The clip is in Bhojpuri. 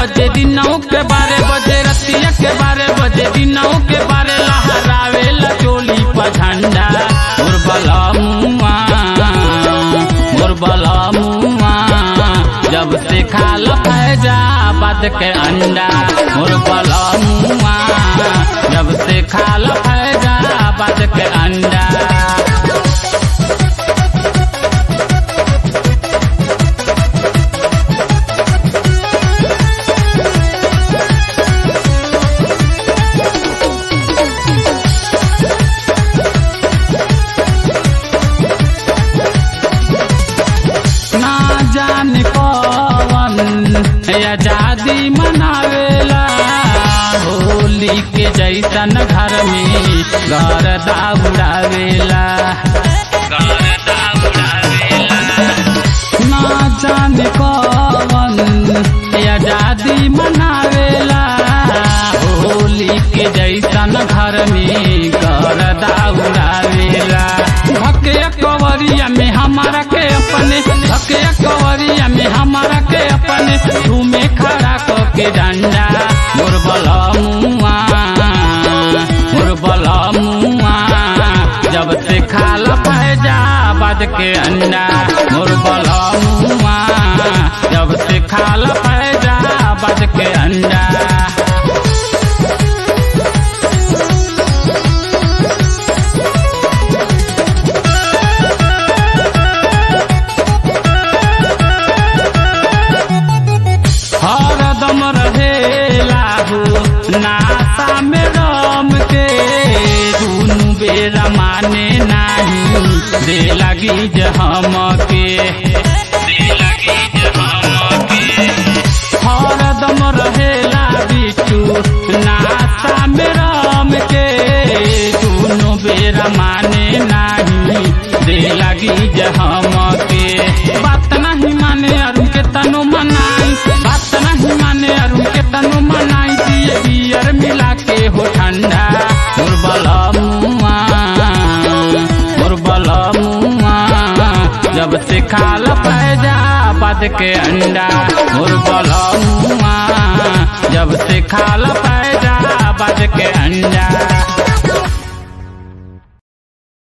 बजे दिनों के बारह बजे रतिया के बारह बजे दिनों के बारह लहरावे ला चोली पर झंडा मोर बला मुआ मोर बला मुआ जब से खाल फैजाबाद के अंडा मोर बला मुआ जब से खाल फैजाबाद के अंडा ना जाने कौन आजादी मनावेला होली के जैसन घर में घर दाउड़ावेला ना जाने कौन आजादी मनावेला होली के जैसन घर में घर दाउड़ावेला भके कवरिया में हमारा के अपने भके कवरिया में हमारा के अपने झूमे खड़ा क के डंडा मोर बला मुआ मोर बला मुआ जब से खाल फैजाबाद के अंडा मोर बला मुआ जब से खाल फैजाबाद के अंडा हरदम रहेला हो नाता में रम के दुनु बेरा माने नाही दे लगी जे हम के हरदम रहेला बिटू नाता में रम के दुनु बेरा माने नाही दे लगी जे हम के बात नहीं माने अरुण के तनु मनाई बात नहीं माने अरुण के तनु मनाई दिए बियर मिला के हो ठंडा मोर बला मुआ मोर बला मुआ जब से खाल फैजाबाद के अंडा मोर बला मुआ जब से खाल फैजाबाद के अंडा